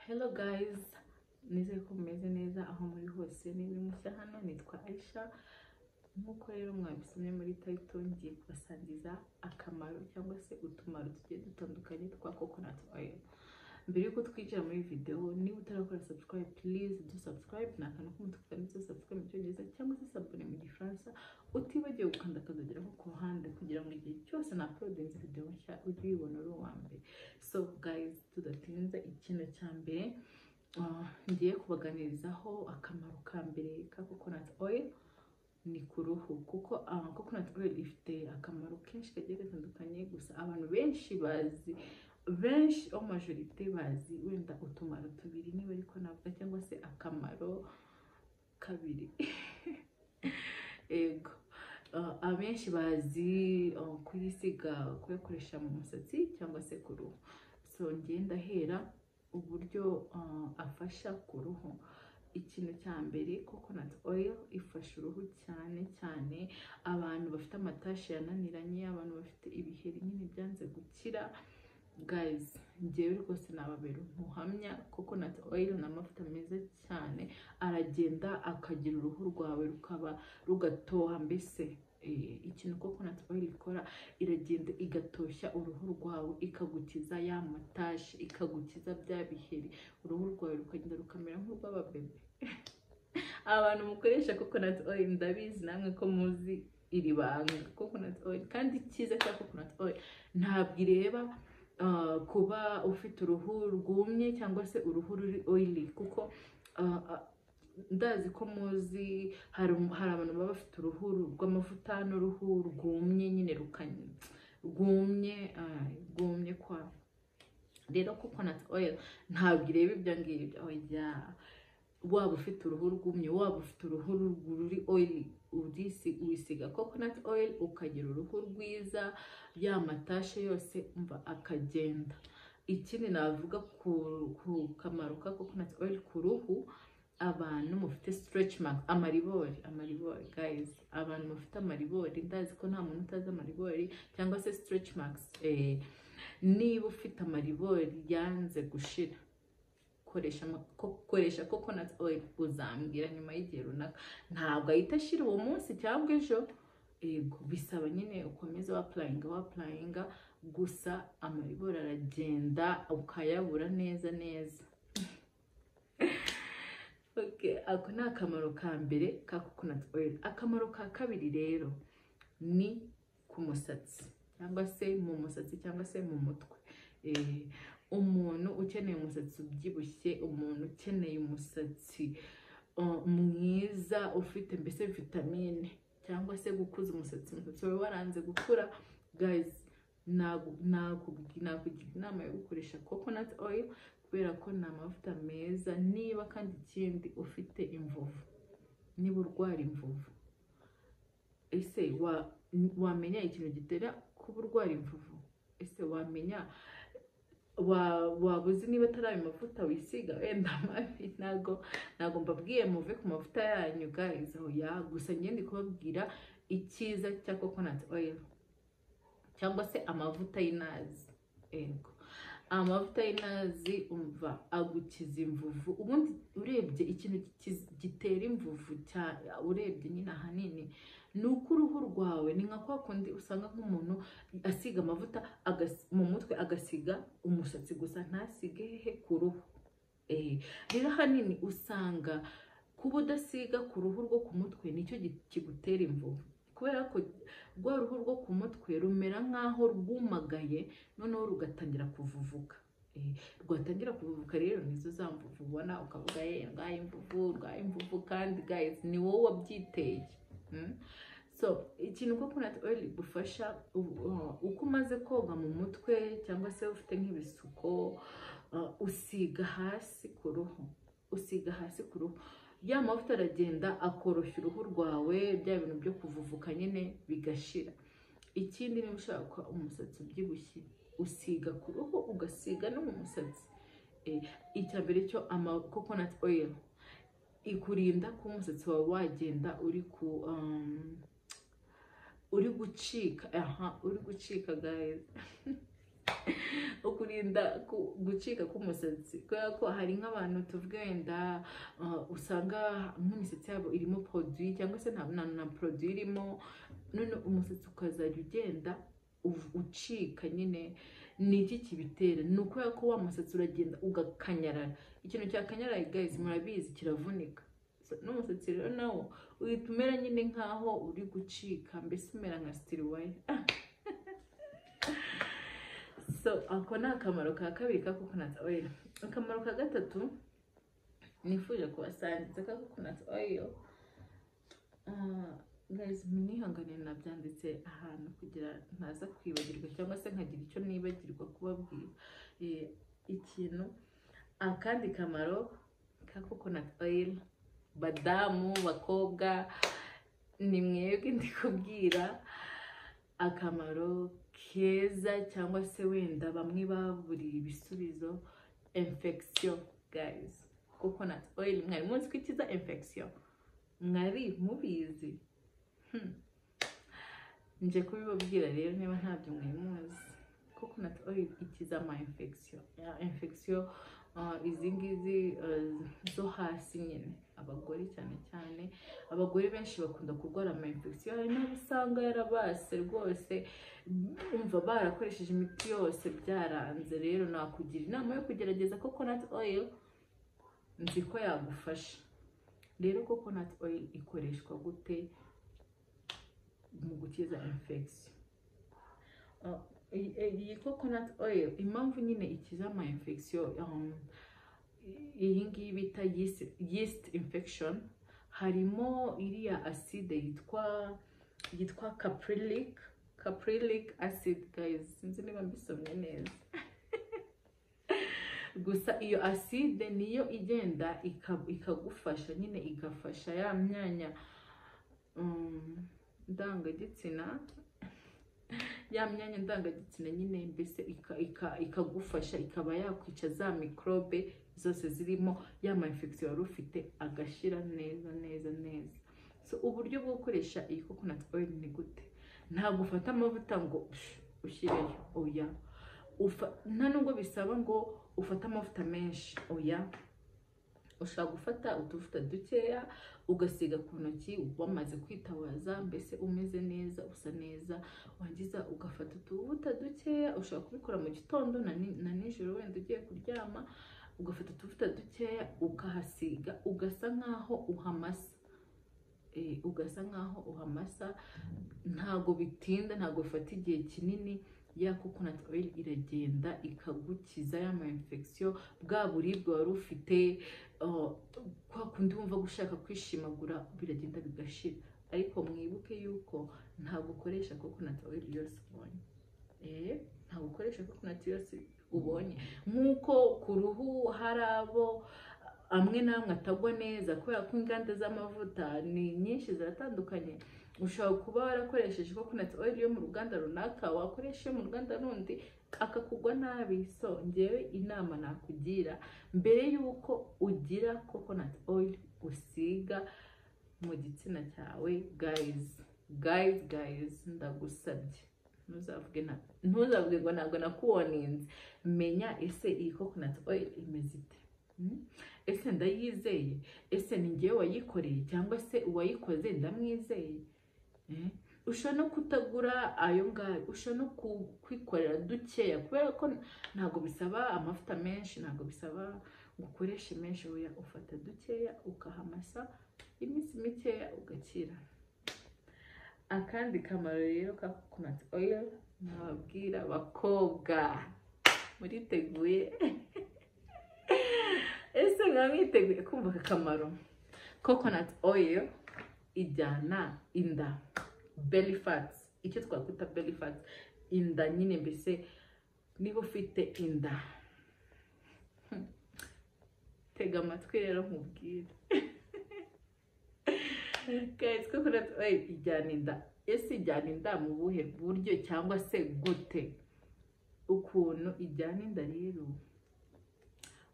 hello guys nizere ko mumeze neza aho muri hose niba mushya hano nitwa Aisha nk'uko rero mwabisomye muri tayito ngiye kubasangiza akamaro cyangwa se utumaro tugiye dutandukanye twa coconut oil mbere yuko twinjira muri videwo niba utarakora subscribe please do subscribe ni akantu k'umutuku kanditseho subscribe mu cyongereza cyangwa se sabone mu gifaransa utibagiwe gukanda akazageraho ku ruhande kugira ngo igihe cyose na uploadinze video nshya ujye uyibona uri uwa mbere so guys tudatinze ikintu cya mbere uh, ngiye kubaganirizaho akamaro ka mbere ka coconut oil ni ku ruhu kuko uh, coconut oil ifite akamaro kenshi kagiye gatandukanye gusa abantu benshi bazi benshi o majorite bazi wenda utumaro tubiri niba ariko navuga cyangwa se akamaro kabiri ego Uh, abenshi bazi uh, kuyisiga kuyakoresha mu musatsi cyangwa se ku ruhu so ngiye ndahera uburyo uh, afasha ku ruhu ikintu cya mbere coconut oil ifasha uruhu cyane cyane abantu bafite amatashi yananiranye abantu bafite ibiheri nyine byanze gukira guys ngewe rwose nababera umuhamya coconut oil ni amavuta meza cyane aragenda akagira uruhu rwawe rukaba rugatoha mbese eh, ikintu coconut oil ikora iragenda igatoshya uruhu rwawe ikagukiza ya matashi ikagukiza bya biheri uruhu rwawe rukagenda rukamera nk'urw'ababebe abantu mukoresha coconut oil ndabizi namwe ko muzi iri banga coconut oil kandi icyiza cya coconut oil ntabwo ireba uh, kuba ufite uruhu rwumye cyangwa se uruhu ruri oily kuko uh, uh, ndazi ko muzi hari um- hari abantu baba bafite uruhu rw'amavuta n'uruhu rwumye nyine rukanye rwumye uh, rwumye kwa rero coconut oil ntabwo ireba ibyo ngibyo oya waba ufite uruhu rwumye waba ufite uruhu ru- ruri oily urisi- wisiga coconut oil ukagira uruhu rwiza ya matashe yose umva akagenda ikindi navuga ku, ku kamaro ka coconut oil ku ruhu abantu mufite stretch mark amaribori amaribori guys abantu bafite amaribori ndazi ko nta muntu utazi amaribori cyangwa se stretch marks eh, niba ufite amaribori yanze gushira koresha ama- ko- koresha coconut oil uzambwira nyuma y'igihe runaka ntabwo ahita ashira uwo munsi cyangwa ejo yego bisaba nyine ukomeza wapurayinga wapurayinga gusa amaribori aragenda ukayabura neza neza Okay, ako ni akamaro ka mbere ka coconut oil akamaro ka kabiri rero ni ku musatsi cyangwa se mu musatsi cyangwa se mu mutwe Eh, umuntu ukeneye umusatsi ubyibushye umuntu ukeneye umusatsi uh, mwiza ufite mbese vitamine cyangwa se gukuza umusatsi umusatsi wawe waranze gukura guys nagu- nakugi- nakugira inama yo gukoresha coconut oil kubera ko ni amavuta meza niba kandi ikindi ufite imvuvu niba urwara imvuvu ese wa- wamenya ikintu gitera kuba urwara imvuvu ese wamenya wa- waba uzi niba atari ayo mavuta wisiga wenda mabi ntago ntago mbabwiye muve ku mavuta yanyu guys oya gusa njye ndi kubabwira icyiza cya coconut oil cyangwa se amavuta y'inazi yego amavuta y'inazi umva agukiza imvuvu ubundi urebye ikintu gikiz- gitera imvuvu cya- urebye nyine ahanini ni uko uruhu rwawe ni nka kwa kundi usanga nk'umuntu asiga amavuta agas- mu mutwe agasiga umusatsi gusa ntasige hehe ku ruhu Eh, rero ahanini usanga kuba udasiga ku ruhu rwo ku mutwe nicyo gi- kigutera imvuvu kubera ko rwa ruhu rwo ku mutwe rumera nk'aho rwumagaye noneho rugatangira kuvuvuka Eh, rwatangira kuvuvuka rero nizo za mvuvu ubona ukavuga ye rwaye imvuvu rwaye imvuvu kandi guys ni wowe wabyiteye Mm? so ikintu coconut oil igufasha u- uh, uko umaze koga mu mutwe cyangwa se ufite nk'ibisuko uh, usiga hasi ku ruhu usiga hasi ku ruhu ya mavuta aragenda akoroshya uruhu rwawe bya bintu byo kuvuvuka nyine bigashira ikindi niba ushaka umusatsi ubyibushye usiga ku ruhu ugasiga no mu musatsi Eh, icya mbere cyo ama coconut oil ikurinda ko umusatsi wawe wagenda uri ku um, uri gucika aha uri gucika guys ukurinda ku- gucika k'umusatsi kubera ko hari nk'abantu tuvuga wenda ah, usanga nk'imisatsi yabo irimo produit cyangwa se nta na, na produit irimo none umusatsi ukazajya ugenda uv- ucika nyine ni iki kibitera ni ukubera ko wa musatsi uragenda ugakanyarara ikintu cyakanyaraye guys murabizi kiravunika So, n'umusatsi rero nawo uhita umera nyine nk'aho uri gucika mbese umera nka sitiriwaya so ako ni akamaro ka kabiri ka coconut oil akamaro ka gatatu nifuje kubasangiza ka coconut oil Ah, guys munihangane nabyanditse ahantu kugira ntaza kwibagirwa cyangwa se nkagira icyo nibagirwa kubabwira Eh, ikintu akandi kamaro ka coconut oil badamu bakobwa ni mwebwe ndi kubwira akamaro keza cyangwa se wenda bamwe baburiye ibisubizo infection guys coconut oil mwari munsi ko ikiza infection mwari mubizi Hmm. nje kubibabwira rero niba ntabyo mwari muzi coconut oil ikiza ama infection ya infection uh, izi ngizi uh, zo hasi nyine abagore cyane cyane abagore benshi bakunda kurwara ama infection hari n'abo usanga yarabase rwose umva barakoresheje imiti yose byaranze rero nakugira inama yo kugerageza coconut oil nzi ko yagufasha rero coconut oil ikoreshwa gute mu gukiza infection Uh, iyi- iyi coconut oil impamvu nyine ikiza ama infection um, iyi ngiyi bita yeast, yeast infection harimo iriya acide yitwa yitwa caprylic caprylic acid guys sinzi niba mbisomye neza gusa iyo acide niyo igenda ika- ikagufasha nyine igafasha ya myanya um, ndangagitsina ya myanya ndangagitsina nyine mbese ika- ika- ikagufasha ikaba yakwica za mikorobe zose zirimo ya ma infection wari ufite agashira neza neza neza so uburyo bwo gukoresha iyi coconut oil ni gute ntabwo ufata amavuta ngo psh, ushyireyo oya Ufa- nta nubwo bisaba ngo ufate amavuta menshi oya ushobora gufata utuvuta dukeya ugasiga ku ntoki wamaze kwitabaza mbese umeze neza usa neza wangiza ugafata utuvuta dukeya ushobora kubikora mu gitondo na ni- na nijoro wenda ugiye kuryama ugafata utuvuta dukeya ukahasiga ugasa nk'aho uhamasa Eh, ugasa nk'aho uhamasa ntago bitinda ntago bifata igihe kinini ya coconut oil iragenda ikagukiza ya ma infection bwa buribwe wari ufite oh, kwa kundi wumva gushaka kwishimagura biragenda bigashira ariko mwibuke yuko ntabwo ukoresha coconut oil yose ubonye eh ntabwo ukoresha coconut yose ubonye nk'uko ku ruhu hari abo amwe n'amwe atagwa neza kubera ko inganda z'amavuta ni nyinshi ziratandukanye ushobora kuba warakoresheje coconut oil yo mu ruganda runaka wakoresha iyo mu ruganda rundi akakugwa nabi so ngewe inama nakugira mbere y'uko ugira coconut oil usiga mu gitsina cyawe guys guys guys ndagusabye ntuzavuge na- ntuzavuge ngo ntabwo nakuwoninze menya ese iyi coconut oil imeze ite Hmm? ese ndayizeye ese ni ngewe wayikoreye cyangwa se uwayikoze ndamwizeye Eh? ushobora no kutagura ayo ngayo ushobora no ku- kwikorera dukeya kubera ko ntabwo bisaba amavuta menshi ntabwo bisaba ngo ukoreshe menshi oya ufata dukeya ukahamasa iminsi mikeya ugakira akandi kamaro rero ka coconut oil nababwira abakobwa muriteguye ese mwa mwiteguye kumva aka kamaro coconut oil ijyana inda belly fats icyo twakwita belly fats inda nyine mbese niba ufite inda Hmm. tega amatwi rero nkubwire guys coconut oil ijyana inda ese ijyana inda mu buhe buryo cyangwa se gute ukuntu ijyana inda rero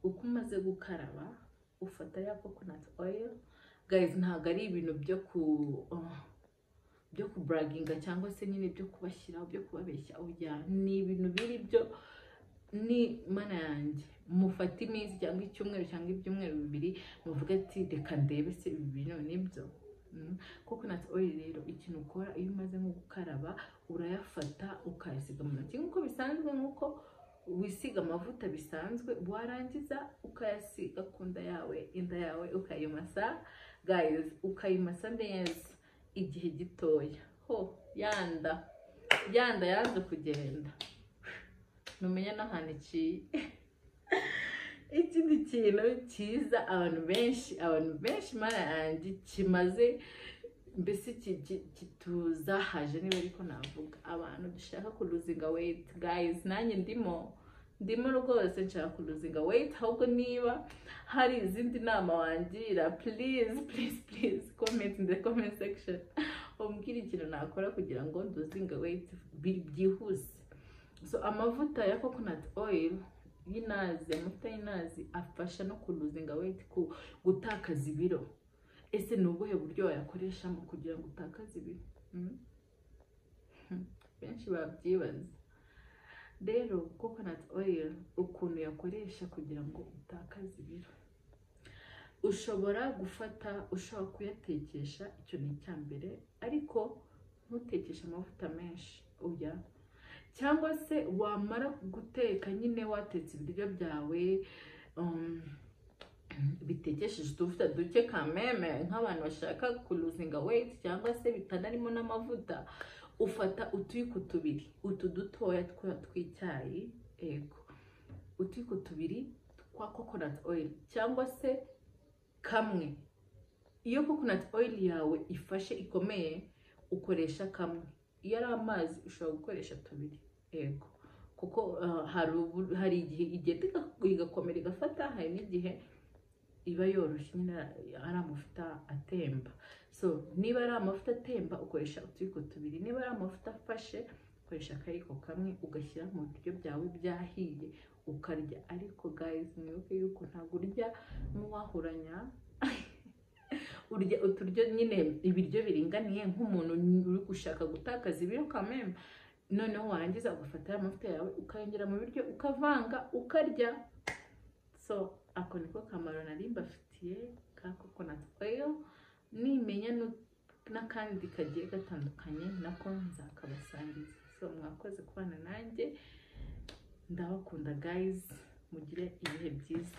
uko umaze gukaraba ufata ya coconut oil guys ntabwo ari ibintu byo ku oh, byo kuburaginga cyangwa se nyine byo kubashyira byo kubabeshya oya ni ibintu biri byo ni mana yanjye mufate iminsi cyangwa icyumweru cyangwa ibyumweru bibiri muvuge ati reka ndebe se ibi bintu nibyo coconut oil rero ikintu ukora iyo umaze nko gukaraba urayafata ukayasiga mu ntoki nk'uko bisanzwe nk'uko wisiga amavuta bisanzwe warangiza ukayasiga ku nda yawe inda yawe ukayimasa guys ukayimasa neza igihe gitoya ho yanda yanda yanze kugenda ntumenya n'ahantu iciye ikindi kintu cyiza abantu benshi abantu benshi mara yanjye kimaze mbese ki- ki- kituzahaje niba ariko navuga abantu dushaka kuruzinga weyiti gayizi nanjye ndimo ndimo rwose nshaka kuruzinga weyiti ahubwo niba hari izindi nama wangira purize purize purize komenti in the comment section umbwira ikintu nakora kugira ngo nduzinga weyiti bi- byihuse so amavuta ya coconut oil y'inazi amavuta y'inazi afasha no kuruzinga weyiti ku gutakaza ibiro ese ni ubuhe buryo wayakoreshamo kugira ngo utakaze ibiro Mm. Hmm. benshi babyibaza rero coconut oil ukuntu yakoresha kugira ngo utakaze ibiro ushobora gufata ushobora kuyatekesha icyo ni icya mbere ariko ntutekeshe amavuta menshi oya cyangwa se wamara guteka nyine watetse ibiryo byawe um, bitekesheje utuvuta duke kameme nk'abantu bashaka kuruzinga weyiti cyangwa se bitanarimo n'amavuta ufata utuyiko tubiri utu dutoya twa tw'icyayi yego utuyiko tubiri twa coconut oil cyangwa se kamwe iyo coconut oil yawe ifashe ikomeye ukoresha kamwe iyo ari amazi ushobora gukoresha tubiri yego kuko uh, hari ubu- hari igihe igenda iga- igakomera igafata hari n'igihe iba yoroshye nyine ari amavuta atemba so niba ari amavuta atemba ukoresha utuyiko tubiri niba ari amavuta afashe ukoresha akayiko kamwe ugashyira mu biryo byawe byahiye ukarya ariko guys mwibuke yuko ntabwo urya n'uwahuranya urya uturyo nyine ibiryo biringaniye nk'umuntu uri gushaka gutakaza ibiro kamembe noneho warangiza ugafata ya mavuta yawe ukayongera mu biryo ukavanga ukarya so ako niko kamaro nari mbafitiye ka coconut oil nimenya nu- n'akandi kagiye gatandukanye nako nzakabasangiza so mwakoze kubana nanjye ndabakunda guys mugire ibihe byiza